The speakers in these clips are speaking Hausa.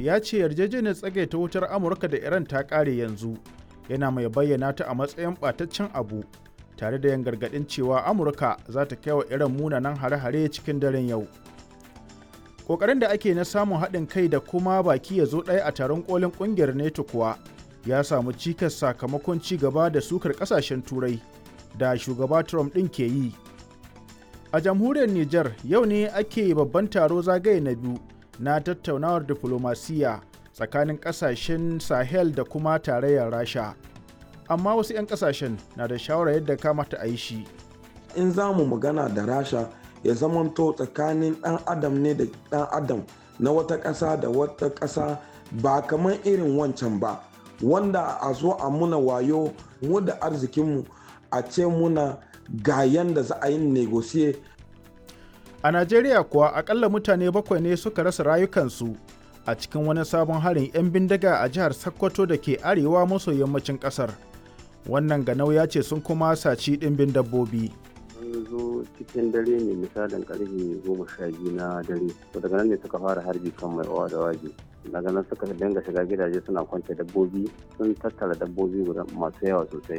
ya ce yarjejeniyar tsagaita wutar amurka da iran ta ƙare yanzu yana mai bayyana ta a matsayin ɓataccen abu tare da yin gargaɗin cewa amurka za ta kai wa iran munanan hare-hare cikin daren yau ƙoƙarin da ake na samun haɗin kai da kuma baki ya zo ɗaya a taron ƙolin ƙungiyar neto kuwa ya samu cikas sakamakon ci gaba da sukar ƙasashen turai da shugaba trump ɗin ke yi a jamhuriyar niger yau ne ake babban taro zagaye na biyu na tattaunawar diflomasiyya tsakanin ƙasashen sahel da kuma tarayyar rasha amma wasu 'yan ƙasashen na da shawarar yadda kamata a yi shi in za mu magana da rasha ya zamanto tsakanin ɗan adam ne da ɗan adam na wata ƙasa da wata ƙasa ba kamar irin wancan ba wanda a zo a muna wayo mu da arzikinmu a ce muna ga yanda za a yi negosiye a najeriya kuwa akalla mutane bakwai ne suka rasa rayukansu a cikin wani sabon harin 'yan bindiga a jihar sokoto da ke arewa maso yammacin kasar wannan ganau ya ce sun kuma saci ɗimbin dabbobi sun zo cikin dare ne misalin karfe goma sha biyu na dare to daga nan ne suka fara harbi kan mai owa da waje daga nan suka dinga shiga gidaje suna kwance dabbobi sun tattara dabbobi guda masu yawa sosai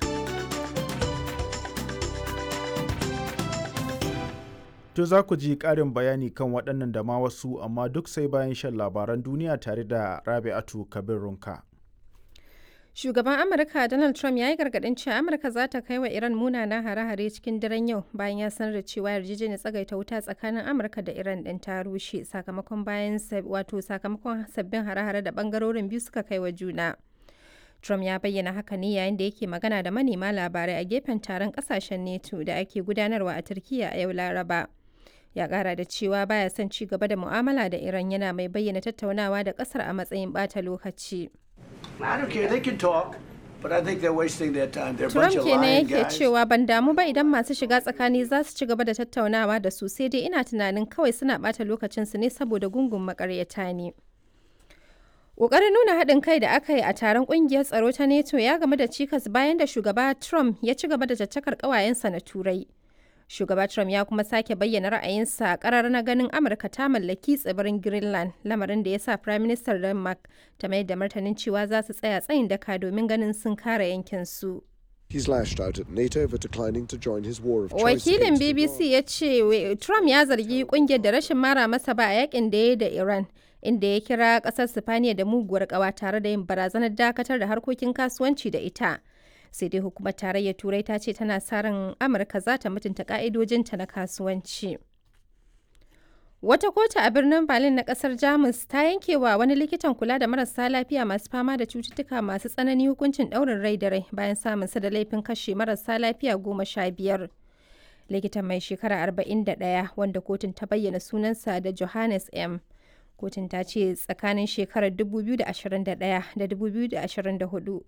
To za ku ji ƙarin bayani kan waɗannan da ma wasu amma duk sai bayan shan labaran duniya tare da Rabi'atu Kabir Runka. Shugaban Amurka Donald Trump ya yi gargaɗin cewa Amurka za ta kai wa Iran munanan hare-hare cikin daren yau bayan ya sanar da cewa yarjejeniyar tsagaita wuta tsakanin Amurka da Iran ɗin ta rushe sakamakon bayan wato sakamakon sabbin hare-hare da ɓangarorin biyu suka kai wa juna. Trump ya bayyana haka ne yayin da yake magana da manema labarai a gefen taron ƙasashen NATO da ake gudanarwa a Turkiyya a yau Laraba. ya kara da cewa baya son ci gaba da mu'amala da Iran yana mai bayyana tattaunawa da kasar a matsayin bata lokaci. Trump kenan yake cewa ban damu ba idan masu shiga tsakani za su ci gaba da tattaunawa da su sai dai ina tunanin kawai suna bata lokacinsu ne saboda gungun makaryata ne. Ƙoƙarin nuna haɗin kai da aka yi a taron ƙungiyar tsaro ta NATO ya game da cikas bayan da shugaba Trump ya ci gaba da caccakar ƙawayensa na Turai. Shugaba Trump ya kuma sake bayyana ra'ayinsa a karar na ganin Amurka ta mallaki tsibirin Greenland, lamarin da ya sa Prime Minister Denmark ta mai da martanin cewa za su tsaya tsayin daka domin ganin sun kare yankin su. He's lashed out at NATO for declining to join his war of choice Wakilin against BBC Iran. ya ce Trump ya zargi kungiyar da rashin mara masa ba a yakin da ya yi da Iran, inda ya kira kasar Sifaniya da muguwar kawa tare da yin barazanar dakatar da harkokin kasuwanci da ita. sai dai hukumar tarayyar turai ta ce tana sa ran amurka za ta mutunta ka'idojinta na kasuwanci wata kotu a birnin berlin na kasar jamus ta yanke wa wani likitan kula da marasa lafiya masu fama da cututtuka masu tsanani hukuncin daurin rai da rai bayan samun sa da laifin kashe marasa lafiya goma sha biyar likitan mai shekara 41 wanda kotun ta bayyana sunansa da johannes m kotun ta ce tsakanin shekarar 2021 da 2024